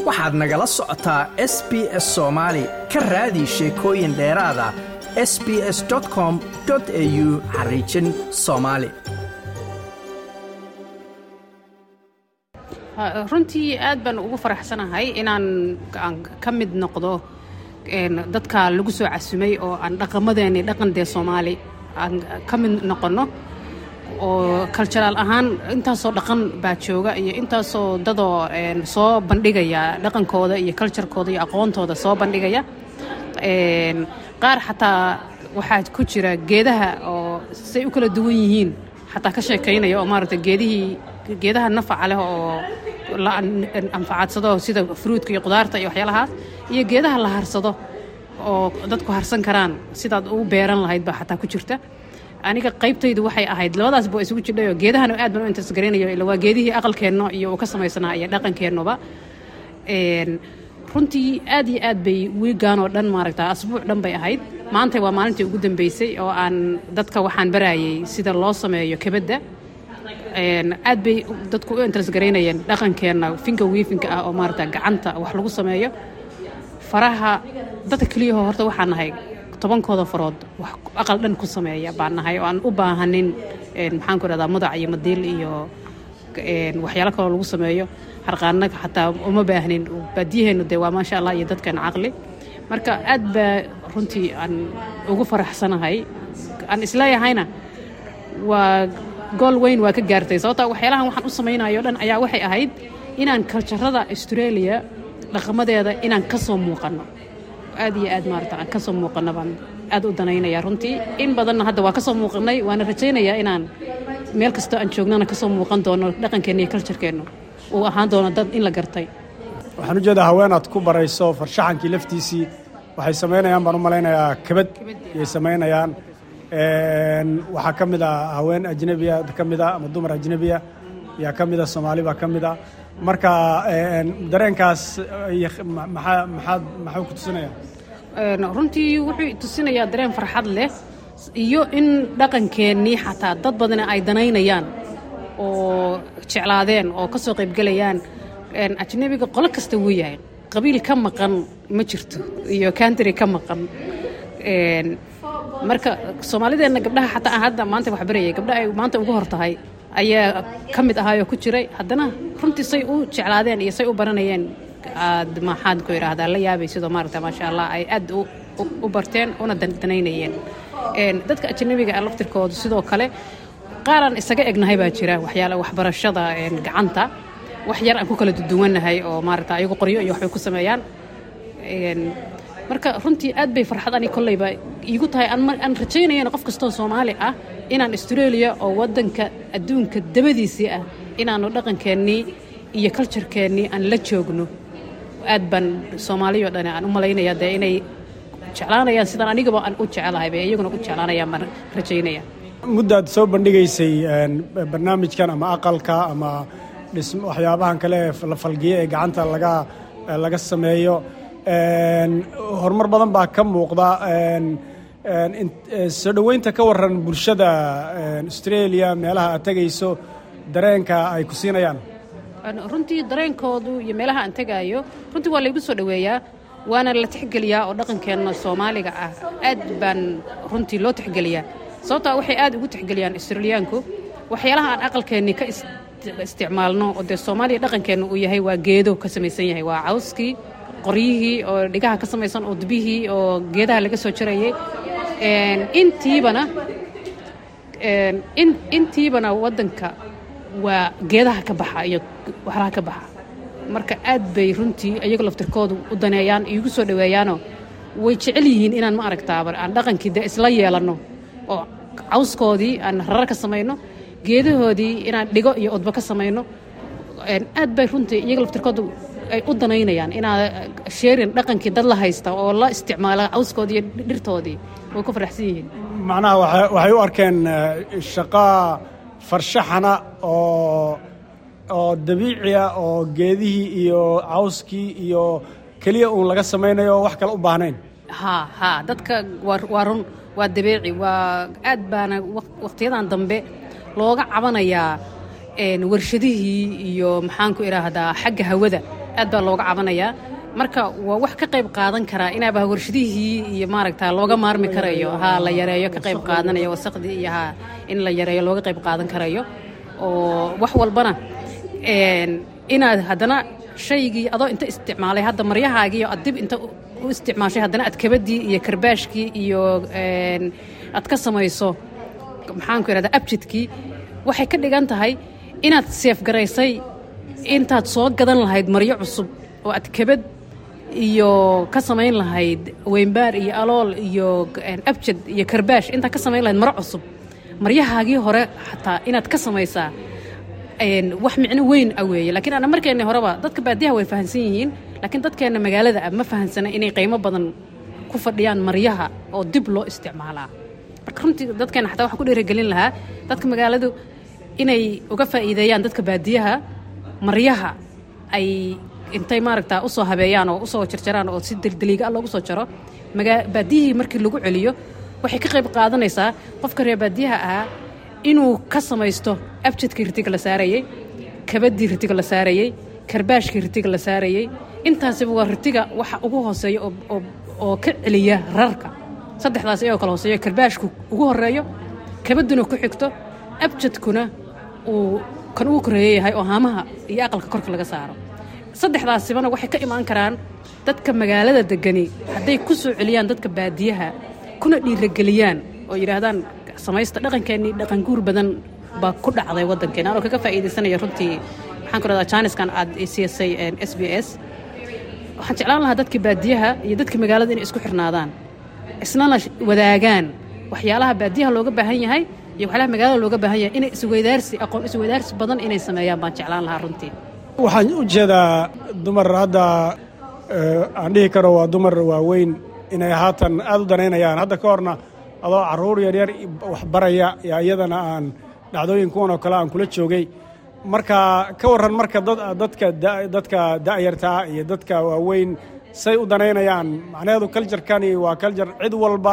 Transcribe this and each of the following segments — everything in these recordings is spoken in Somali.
waxaad nagala socotaa s b s soomaali ka raadi sheekooyin dheeraada s b s com au xariijin soomaali runtii aad baan ugu faraxsanahay inaan ka mid noqdo dadka lagu soo casumay oo aan dhaqamadeeni dhaqan dee soomaali aan ka mid noqonno oo kalturaal ahaan intaasoo dhaqan baa jooga iyo intaasoo dadoo soo bandhigaya dhaqankooda iyo kalturkooda iyo aqoontooda soo bandhigaya qaar xataa waxaa ku jira geedaha oo say u kala duwan yihiin xataa ka sheekaynaya oo maaragta geedihii geedaha nafaca leh oo la anfacadsado sida fruudka iyo qudaarta iyo waxyaalahaas iyo geedaha la harsado oo dadku harsan karaan sidaad u beeran lahayd baa xataa ku jirta aniga qaybtaydu waxay ahayd labadaas ba isugu jidhayo geedahana aad baan u intasgaraynayo ila waa geedihii aqalkeenno iyo uu ka samaysanaa iyo dhaqankeennuba runtii aad iyo aad bay wiigaan oo dhan maaragta asbuuc dhan bay ahayd maanta waa maalintii ugu dambeysay oo aan dadka waxaan barayay sida loo sameeyo kebadda aad bay dadku u intasgaraynayeen dhaqankeenna finka wiifinka ah oo maaragta gacanta wax lagu sameeyo faraha dadka keliyaho horta waxaan nahay tobankooda farood wax aqal dhan ku sameeya baan nahay oo aan u baahanin maxaan ku rahdaa mudac iyo madiil iyo waxyaalo kaloo lagu sameeyo harqaanaga xataa uma baahnin baadiyaheennu dee waa maasha allah iyo dadkan caqli marka aad baa runtii aan ugu faraxsanahay aan isleeyahayna waa gool weyn waa ka gaartay sababtaa waxyaalahan waxaan u samaynayo dhan ayaa waxay ahayd inaan kaljarada australia dhaqamadeeda inaan ka soo muuqanno aad iyo aad maarata aan ka soo muuqanno baan aad u danaynaya runtii in badanna hadda waa ka soo muuqanay waana rajaynayaa inaan meel kastoo aan joognana ka soo muuqan doono dhaqankeenna iyo kaljarkeennu uu ahaan doono dad in la gartay waxaan ujeedaa haweenaad ku barayso farshaxankii laftiisii waxay samaynayaan baan u malaynayaa kabad ayay samaynayaan waxaa ka mid a haween ajnebiya ka mid a ama dumar ajnebiya yaa ka mid a soomaali baa ka mid a marka dareenkaas maxaa maxaad maxuu ku tusinaya runtii wuxuu tusinayaa dareen farxad leh iyo in dhaqankeennii xataa dad badana ay danaynayaan oo jeclaadeen oo ka soo qaybgelayaan ajnebiga qolo kasta wuu yahay qabiil ka maqan ma jirto iyo kantary ka maqan marka soomaalideenna gabdhaha xataa hadda maanta wax barayay gabdha ay maanta ugu hor tahay ayaa ka mid ahaayoo ku jiray haddana runtii say u jeclaadeen iyo say u baranayeen aad maxaad ku idhaahdaa la yaabay sidoo maaragta maasha allah ay aad u barteen una danaynayeen dadka ajnabiga ah laftirkoodu sidoo kale qaaraan isaga egnahay baa jira waxyaala waxbarashada gacanta wax yar aan ku kala duduwannahay oo maaragta ayagu qoryo iyo waxbay ku sameeyaan marka runtii aad bay farxad ani kolleyba iigu tahay aan rajaynayana qof kastoo soomaali ah inaan australia oo waddanka adduunka dabadiisii ah inaanu dhaqankeennii iyo kaljarkeennii aan la joogno aad baan soomaaliyo dhan aan u malaynaya dee inay jeclaanayaan sidaan anigaba aan u jecelahay bay iyaguna u jeclaanayaan baan rajaynaya muddaad soo bandhigaysay barnaamijkan ama aqalka ama waxyaabahan kale la falgiya ee gacanta laga laga sameeyo horumar badan baa ka muuqda soo dhoweynta ka waran bulshada australia meelaha aad tegayso dareenka ay ku siinayaan runtii dareenkoodu iyo meelaha aan tegaayo runtii waa laygu soo dhoweeyaa waana la tixgeliyaa oo dhaqankeenna soomaaliga ah aad baan runtii loo tixgeliyaa sababtaa waxay aad ugu tixgeliyaan australiyaanku waxyaalaha aan aqalkeennii ka isticmaalno oo dee soomaaliya dhaqankeenna uu yahay waa geedo ka samaysan yahay waa cawskii qoryihii oo dhigaha ka samaysan oo dubihii oo geedaha laga soo jarayay intiibana intiibana waddanka waa geedaha ka baxa iyo waxlaha ka baxa marka aad bay runtii iyago laftirkoodu u daneeyaan iigu soo dhoweeyaanoo way jecel yihiin inaan ma aragtaaba aan dhaqankii dee isla yeelanno oo cawskoodii aan rarar ka samayno geedahoodii inaan dhigo iyo odbo ka samayno aad bay runtii iyaga laftirkoodu ay u danaynayaan inaa sheerin dhaqankii dad la haysta oo la isticmaala cawskoodii iyo dhirtoodii way ku faraxsan yihiin macnaha waxay u arkeen shaqa farshaxana oo oo dabiiciya oo geedihii iyo cawskii iyo keliya uun laga samaynayo wax kale u baahnayn ha ha dadka waa run waa dabeeci waa aad baana wakhtiyadan dambe looga cabanayaa warshadihii iyo maxaanku idhaahdaa xagga hawada aad baa looga cabanayaa marka waa wax ka qayb qaadan karaa inaaba warshadihii iyo maaragta looga maarmi karayo ha la yareeyo ka qayb qaadanayo wasaqdii iyo ha in la yareeyo looga qayb qaadan karayo oo wax walbana inaad haddana shaygii adoo inta isticmaalay hadda maryahaagiiyo aad dib inta u isticmaashay haddana aad kabadii iyo karbaashkii iyo aad ka samayso maxaanku idhahda abjidkii waxay ka dhigan tahay inaad seefgaraysay intaad soo gadan lahayd maryo cusub oo aad kabad iyo ka samayn lahayd weynbaar iyo alool iyo abjad iyo karbaash intaad ka samayn lahayd maro cusub maryahaagii hore xataa inaad ka samaysaa wax micno weyn a weeye lakiin ana markeenna horeba dadka baadiyaha way fahansan yihiin laakiin dadkeenna magaalada ah ma fahansana inay qiimo badan ku fadhiyaan maryaha oo dib loo isticmaalaa marka runtii dadkeenna xataa waxaan ku dhiirigelin lahaa dadka magaaladu inay uga faa'iideeyaan dadka baadiyaha maryaha ay intay maaragta usoo habeeyaan oo usoo jarjaraan oo si dildiliiga loogu soo jaro baadiyihii markii lagu celiyo waxay ka qayb qaadanaysaa qofka reer baadiyaha ahaa inuu ka samaysto abjadkii ritiga la saarayey kabadii ritiga la saarayey karbaashkii ritiga la saarayey intaasiba waa ritiga waxa ugu hooseeya oo ka celiya rarka saddexdaas iyagoo kala hooseeyo karbaashku ugu horeeyo kabaduna ku xigto abjadkuna uu kan ugu koreeya yahay oo haamaha iyo aqalka korka laga saaro saddexdaasibana waxay ka imaan karaan dadka magaalada degani hadday ku soo celiyaan dadka baadiyaha kuna dhiirageliyaan oo yidhaahdaan samaysta dhaqankeennii dhaqan guur badan baa ku dhacday waddankeena anoo kaga faa'iidaysanaya runtii maxaan ku rahdaa jaaniskan aad siisay s b s waxaan jeclaan lahaa dadka baadiyaha iyo dadka magaalada inay isku xirnaadaan isnana wadaagaan waxyaalaha baadiyaha looga baahan yahay iyo waxyaalaha magaalada looga baahan yahay inay isweydaarsi aqoon isweydaarsi badan inay sameeyaan baan jeclaan lahaa runtii waxaan u jeedaa dumar hadda aan dhihi karo waa dumar waaweyn inay haatan aad u danaynayaan hadda ka horna adoo carruur yaryar waxbaraya yaa iyadana aan dhacdooyin kuwan oo kale aan kula joogay marka ka warran marka dadka dadka da'yartaa iyo dadka waaweyn say u danaynayaan macnaheedu kaljarkani waa kaljar cid walba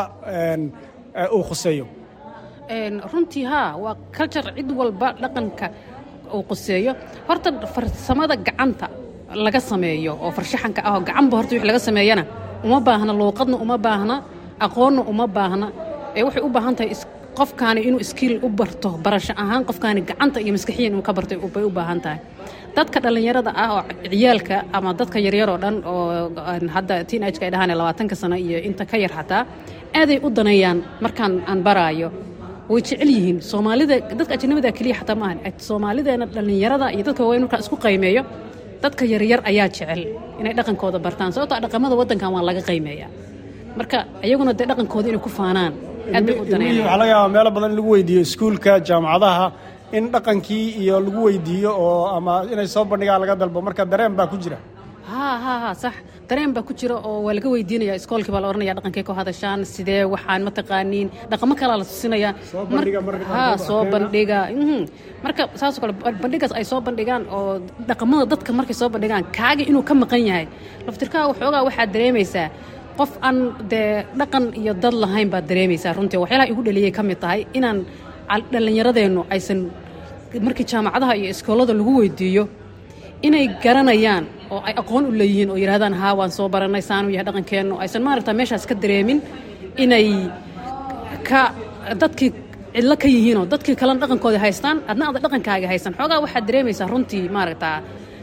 uu khuseeyo runtii haa waa kaljar cid walba dhaqanka uu quseeyo horta farsamada gacanta laga sameeyo oo farshaxanka ah oo gacanba horta wix laga sameeyana uma baahna luuqadna uma baahna aqoonna uma baahna ee waxay u baahan tahay qofkaani inuu iskiil u barto barasho ahaan qofkaani gacanta iyo maskaxiyan inuu ka barto bay u baahan tahay dadka dhallinyarada ah oo ciyaalka ama dadka yaryar oo dhan oo hadda teenageka ay dhahaan labaatanka sano iyo inta ka yar xataa aaday u daneeyaan markaan aan baraayo way jecel yihiin soomaalida dadka ajnabida keliya xataa maahan soomaalideena dhallinyarada iyo dadka waaweyn markaan isku qaymeeyo dadka yaryar ayaa jecel inay dhaqankooda bartaan sababtoo dhaqamada waddankan waa laga qaymeeyaa marka iyaguna dee dhaqankooda inay ku faanaan aad bay u daneynayaan waxaa laga yaabaa meelo badan in lagu weydiiyo iskuulka jaamacadaha in dhaqankii iyo lagu weydiiyo oo ama inay soo bandhigaan laga dalbo marka dareen baa ku jira haa haa haa sax dareen baa ku jira oo waa laga weydiinaya iskoolkii baa la oranaya dhaqankay ku hadashaan sidee waxaan ma taqaaniin dhaqamo kalaa la tusinaya haa soo bandhiga marka saasoo kale bandhigaas ay soo bandhigaan oo dhaqamada dadka markay soo bandhigaan kaaga inuu ka maqan yahay laftirkaaga waxoogaa waxaad dareemaysaa qof aan dee dhaqan iyo dad lahayn baad dareemaysaa runtii waxyaalaha igu dhaliyay ka mid tahay inaan dhallinyaradeennu aysan markii jaamacadaha iyo iskoolada lagu weydiiyo inay garanayaan oo ay aqoon u leeyihiin oo yidhahdaan haa waan soo barannay saanu yahay dhaqankeennu aysan maaragta meeshaas ka dareemin inay ka dadkii cidlo ka yihiinoo dadkii kalena dhaqankooda haystaan adna ada dhaqankaaga haystaan xoogaa waxaad dareemaysaa runtii maaragtaa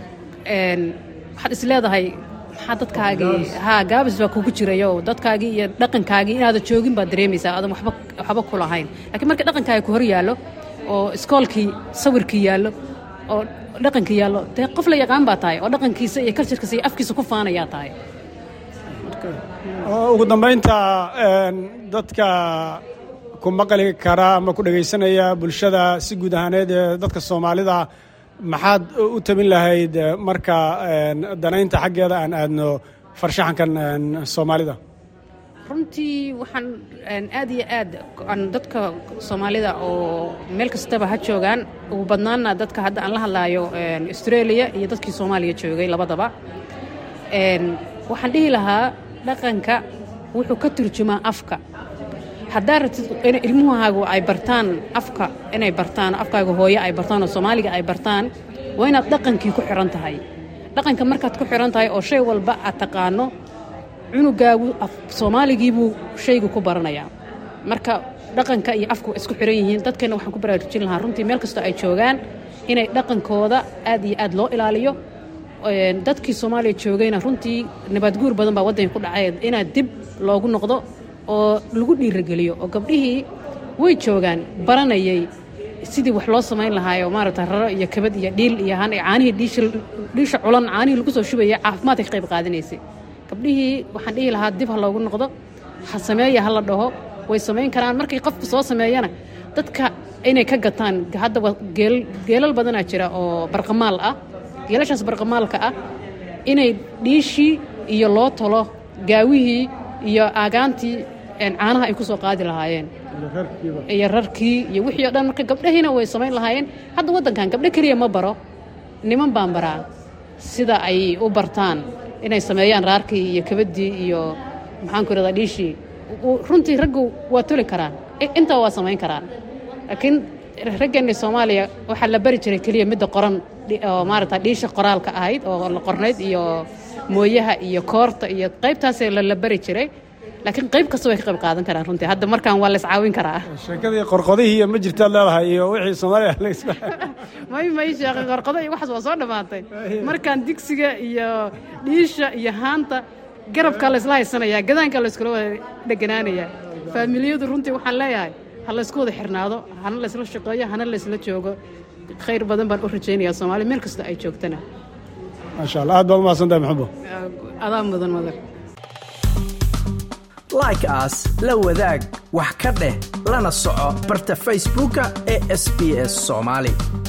waxaad is leedahay maxaa dadkaagii haa gaabis baa kugu jirayo dadkaagii iyo dhaqankaagii inaada joogin baad dareemaysaa aadan waxba waxba ku lahayn laakiin marka dhaqankaaga ku hor yaallo oo iskoolkii sawirkii yaallo oo dhaqankii yaallo dee qof la yaqaan baa tahay oo dhaqankiisa iyo kaljarkiisa iyo afkiisa ku faanayaa tahay ugu dambaynta dadka ku maqli kara ama ku dhegaysanaya bulshada si guud ahaaneed ee dadka soomaalida maxaad u tabin lahayd marka danaynta xaggeeda aan aadno farshaxankan soomaalida runtii waxaan aad iyo aad aan dadka soomaalida oo meel kastaba ha joogaan ugu badnaana dadka hadda aan la hadlaayo australia iyo dadkii soomaaliya joogay labadaba waxaan dhihi lahaa dhaqanka wuxuu ka turjumaa afka haddaa rabtid in ilmuhaagu ay bartaan afka inay bartaan afkaaga hooye ay bartaan oo soomaaliga ay bartaan waa inaad dhaqankii ku xiran tahay dhaqanka markaad ku xiran tahay oo shay walba aad taqaano cunugaagu soomaaligiibuu shaygu ku baranayaa marka dhaqanka iyo afku isku xiran yihiin dadkeenna waxaan ku baraarujin lahaa runtii meel kastoo ay joogaan inay dhaqankooda aad iyo aad loo ilaaliyo dadkii soomaaliya joogayna runtii nabadguur badan baa waddanka ku dhacay inaad dib loogu noqdo oo lagu dhiirageliyo oo gabdhihii way joogaan baranayay sidii wax loo samayn lahaayo maaragta raro iyo kabad iyo dhiil iyo caanihii dhiisha culan caanihii lagu soo shubaya caafimaadka ka qayb qaadanaysay gabdhihii waxaan dhihi lahaa dib ha loogu noqdo ha sameeya ha la dhaho way samayn karaan markay qofku soo sameeyana dadka inay ka gataan haddaba geelal badanaa jira oo barqamaal ah geelashaas barqamaalka ah inay dhiishii iyo loo talo gaawihii iyo aagaantii caanaha ay ku soo qaadi lahaayeen iyo rarkii iyo wixii o dhan marka gabdhahiina way samayn lahaayeen hadda waddankan gabdho keliya ma baro niman baan baraa sida ay u bartaan inay sameeyaan raarkii iyo kabaddii iyo maxaanku irahdaa dhiishii runtii raggu waa toli karaan intaa waa samayn karaan laakiin raggeenni soomaaliya waxaa la bari jiray keliya midda qoran oo maarata dhiisha qoraalka ahayd oo la qornayd iyo mooyaha iyo koorta iyo qaybtaasee la bari jiray laakiin qayb kasta way ka qayb qaadan karaan runtii hadda markaan waa la iscaawin karaa sheekadii qorqodihii iyo ma jirtaad leedahay iyo wixii soomaaliya laysba may may sheekay qorqodo iyo waxaas waa soo dhammaatay markaan digsiga iyo dhiisha iyo haanta garabkaa laysla haysanayaa gadaankaa layskula wada dheganaanayaa faamiliyadu runtii waxaan leeyahay ha laysku wada xirnaado hana laysla shaqeeyo hana laysla joogo khayr badan baan u rajaynayaa soomaaliya meel kasta ay joogtana maasha allah aad baad umahadsantahay maxamuud adaa mudan madar like aas la wadaag wax ka dheh lana soco barta facebooka ee sb s soomaali